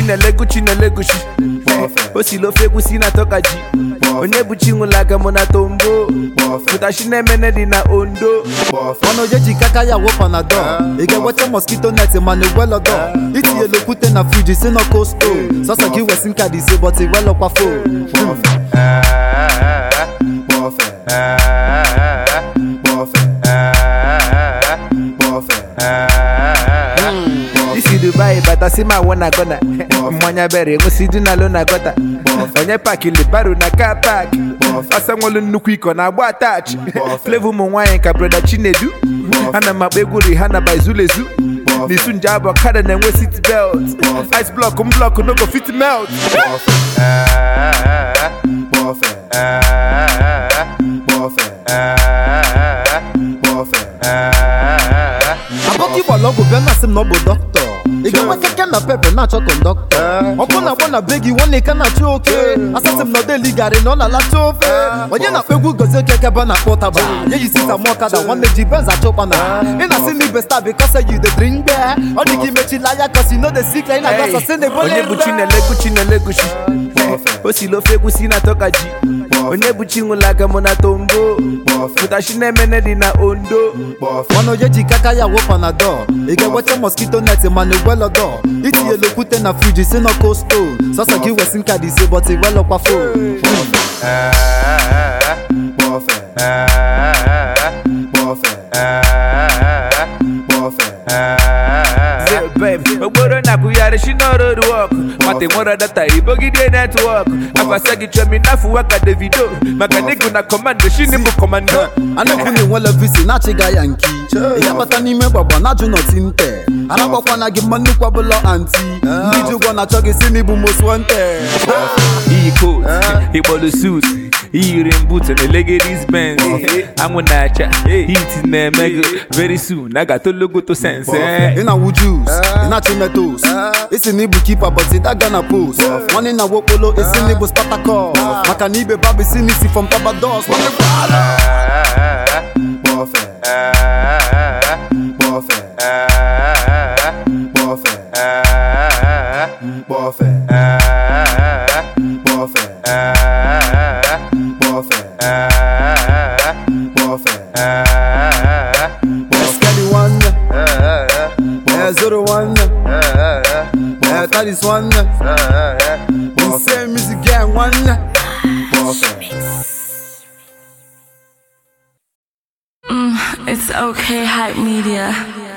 chinelego chinelegochi o si lofe egwusi na tọka ji onye bụ chi nwụla aka mụ na tombo pụtachi na-emene dị na ondo ọnụ ya ji kaka ya wụ panadol ị ga-enweta mosquito net mana igwelọdọ itinyela okwute na friji si na kosto sọsọ gị wesi nka dị ise bọt igwelọkwa fo isi dubai bata si ma wụ na gọna mmanya bere enwesi dị na lo na gọta onye pakili baro na ka pak ọsa nwelu nnukwu iko na agba atachi flevo ụmụ nwaanyị ka breda chinedu ana m akpa egwu rihana by zulezu n'isu nje abụ ọkada na-enwe sit belt ice block m block no go fit melt abọka ịgbara ọgwụ bịa na-asị m na ọ bụ dọkịta ị ga-enwe keke na pepe na-achọ kọndọktọ ọkụ na-agba na be gị nwanne ka na-achọ oke asasị m na ọdeli garị na ọ na-alacha ofe onye na-akpa egwu gozie keke ebe a na-akpọ ụtaba ya yi sita m ọkada nwanne ji benz achọ ụkpana ị na-asị na ibe sta bikọsa yi de drink mgbe ọ dị ka imechila anya kọsi no de sikla ị na-aga sasị na ebole onye bụ chinelego chinelegochi o si lofe egwusi na tọka ji onye bụ chi nwụla aka mụ na tombo pụtachi na-emene dị na ondo ọnụ ya ji kaka ya wụ panadol ị ga-enweta mosquito net mana igwelọdọ itinyela okwute na friji si na kosto sọsọ gị wesi nka dị ise bọt igwelọkwa fo Say, babe, okporo na-akwụgharị shi n'ọrụ wọk mata nwere data ibogide netwọk afasa gị chọmi n'afọ waka davido maka nịgụ na kọmando shini bụ kọmando a na-ekwu na enwela visi na-achịga ya nki ị ga-abata n'ime gbagba na-ajụ nọti nte aragbakwana gị mma nnukwu ọbụla anti ndị ji ụgwọ na-achọ gị si n'ịbụ moswante iyi coat ịkpọlụ suit iyiri mbut na legadis benz anwụ na-acha hit na-eme gị very soon a ga-atologoto sense eh. ị na-awụ jus ị na-achị metos isi na ịbụ kipa bọt daga na post nwanne na wokpolo isi na ịbụ spatakọs maka na ibe babụ isi n'isi fọm tabados nwanne gwara Skadi nwanne ee zoro nwanne ee tadis nwanne nse music gang nwanne It's okay, hype media.